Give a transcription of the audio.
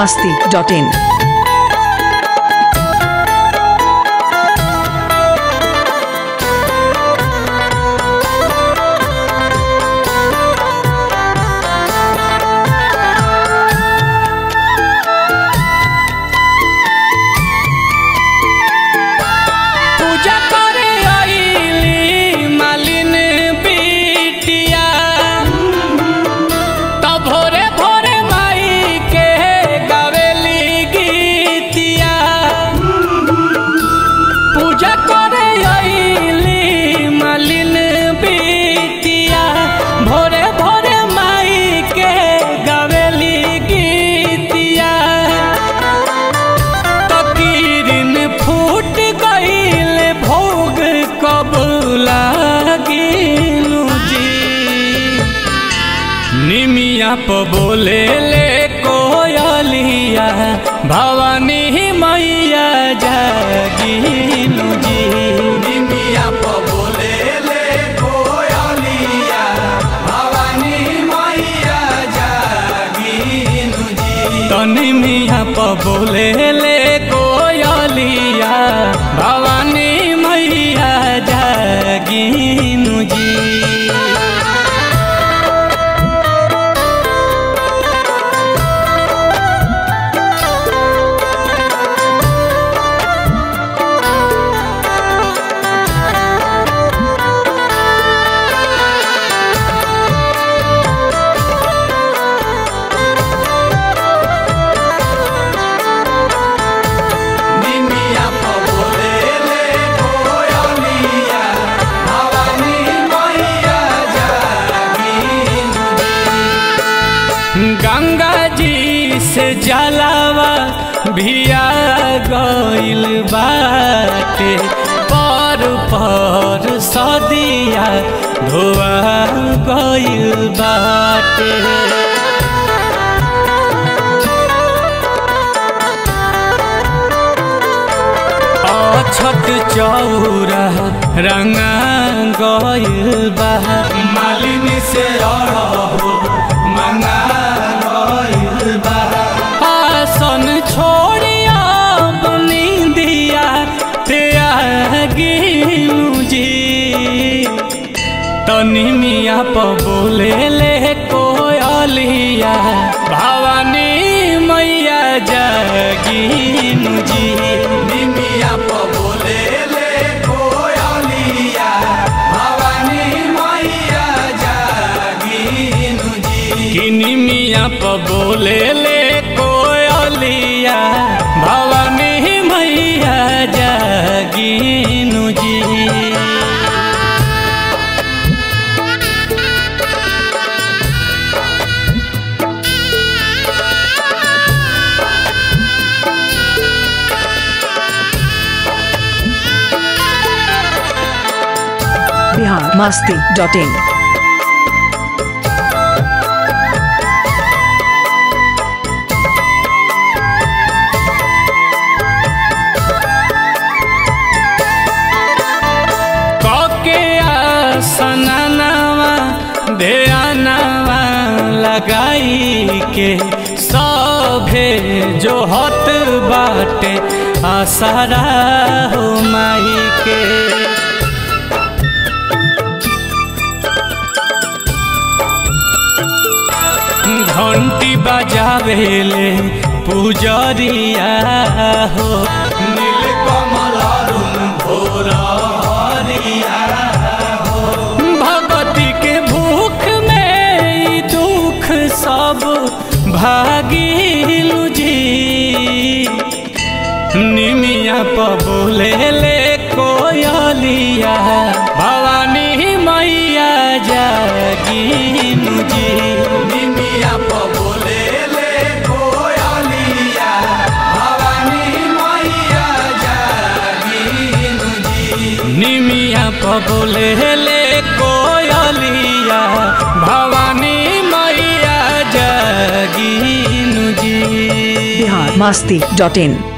masti.in. पूजा करे आइली मालिन बिटिया त भोरे भोरे माई के गावेली गीतिया पूजा करे आइली मालिन बिटिया भोरे भोरे माई के गावेली गीतिया तकीरिन फूट गईल भोग कब लागिनु जी निमिया प बोले ले कोयलिया भवानी मैया जागिनु जी निमिया प बोले ले कोयलिया भवानी मैया जागिनु जी तनी मिया प बोले ले कोयलिया भवानी मैया जागिनु जी निमिया प बोले ले कोयलिया भवानी मैया जागिनु गंगा जी से जलावा भिया गइल बाटे पर पर सदिया धोआ गइल बाटे अछत चौरा रंगा गइल बा मालिनी से अड़हो मंगा गइल बा आसन छोड़िया बनी दिया त्यागिनु जी तनी मिया प बोले ले कोयलिया भवानी मैया जागिनु जी निमिया प बोले ले कोयलिया भवानी मैया जागिनु जी किनी मिया प बोले ले कोयलिया भवानी मैया जागिनु जी Bihar masti.in. कके आसनवा ध्यानवा लगाई के सभे जो हत बाटे आसारा हो माई के घंटी बजावेले पुजरिया हो नील कमल अरुण भोरिया हो भगवती के भूख में ई दुख सब भागिलु जी निमिया प बोले ले कोयलिया भवानी मैया जागिनु जी निमिया प बोले ले कोयलिया भवानी मैया जागिनु जी निमिया प बोले ले कोयलिया भवानी मैया जागिनु जी Bihar masti.in.